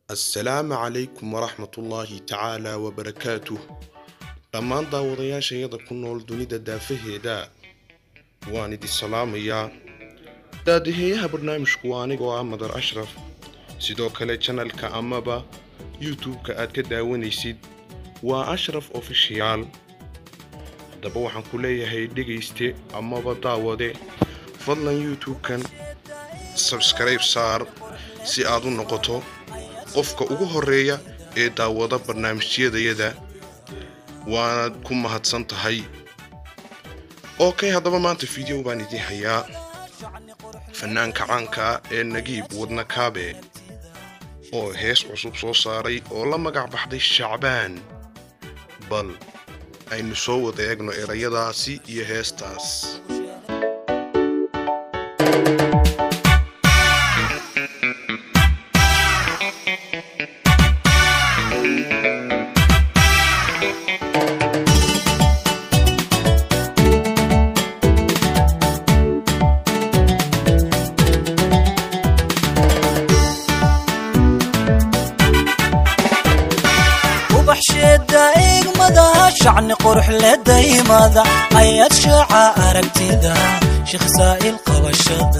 assalaamu calaykum waraxmatullaahi tacaala wabarakaatuh dhammaan daawadayaashayada ku nool dunida daafaheeda waan idin salaamayaa daadaheeyaha barnaamijku waa anigoo ah madar ashraf sidoo kale janalka amaba youtube-ka aad ka daawanaysid waa ashraf ofishiyaal haddaba waxaan ku leeyahay dhegayste amaba daawade fadlan youtube-kan sabskrayb saar si aad u noqoto qofka ugu horeeya ee daawada barnaamijyadayada waanaad ku mahadsan tahay okay haddaba maanta video baan idiin hayaa fanaanka caanka ee nagiib wadna kaabe oo hees cusub soo saaray oo la magac baxday shacbaan bal aynu soo wada eegno erayadaasi iyo heestaas ubaxsheeda eegmada shacni qurux le daymada ayaad shaaca aragtida sheekh saa'il qabashada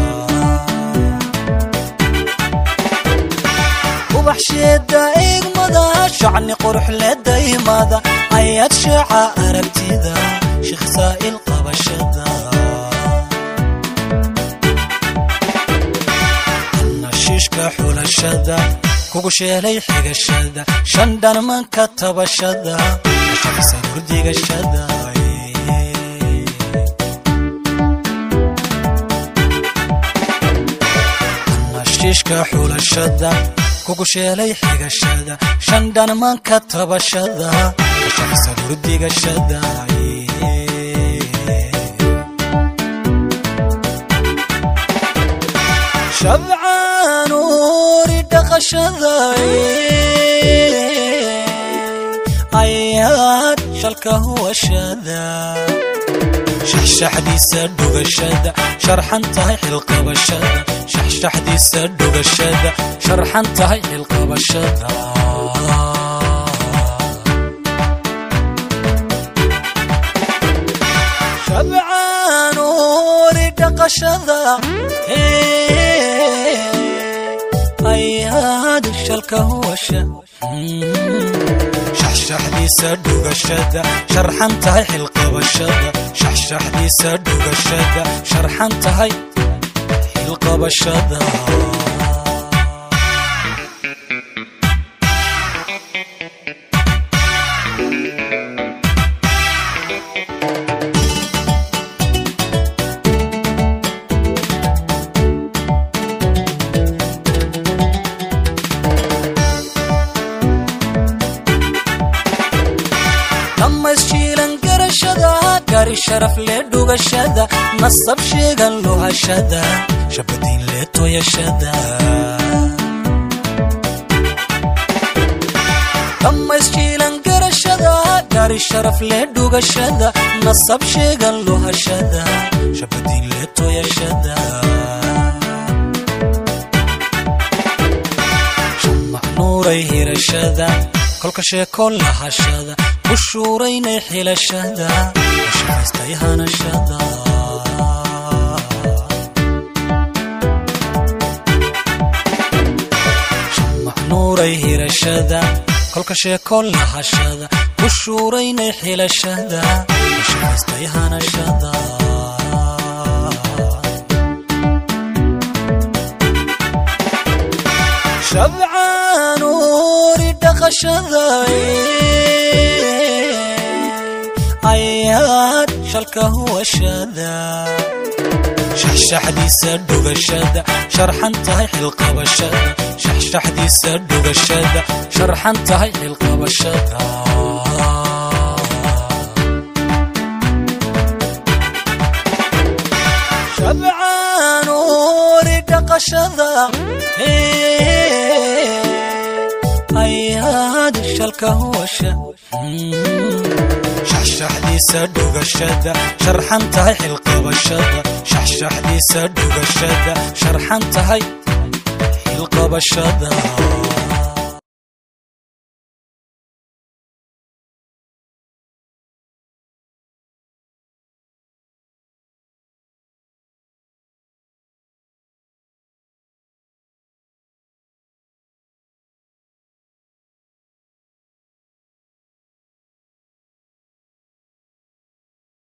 ubaxsheeda eegmada shacni qurux le daymada ayaad shaaca aragtida sheekh saa'il qabashada nashiishka xulashada kugu sheelay xigashada shan dhanmanka tabashada shaqsa hurdigashada nashiishka xulashada kugu sheelay xigashada shan dhanmanka tabashada shaqsa hurdigashada shabcaan uuri dhaqashada ayaad shalka huwashada shaxshaxdiisa dhugashada sharxan tahay xilqabashada shaxshaxdiisa dhugashada sharxan tahay xilqabashada shabcaan uuri dhaqashada ayaad shalka huwasha shaxshaxdiisa dhugashada sharxan tahay xilqabashada shaxshaxdiisa dhugashada sharxan tahay xilqabashada dhammaysjiilan garashada gari sharaf le dhugashada nasab sheegan luhashada shabadiin le toyashada dhammaysjiilan garashada gari sharaf le dhugashada nasab sheegan luhashada shabadiin le toyashada macnuuray hirashada kolka sheeko lahashada ku shuuraynay xilashada shaqaystay hanashada macnuuray hirashada kolka sheeko lahashada ku shuuraynay xilashada shaqaystay hanashada shabcaan uuri dhaqashada ayaad shalka huwashada shaxshaxdiisa dhugashada sharxan tahay xilqabashada shaxshaxdiisa dhugashada sharxan tahay xilqabashada shabcaan uuri dhaqashada ayaad shalka huwasha shaxshaxdiisa dhugashada sharxan tahay xilqabashada shaxshaxdiisa dhugashada sharxan tahay xilqabashada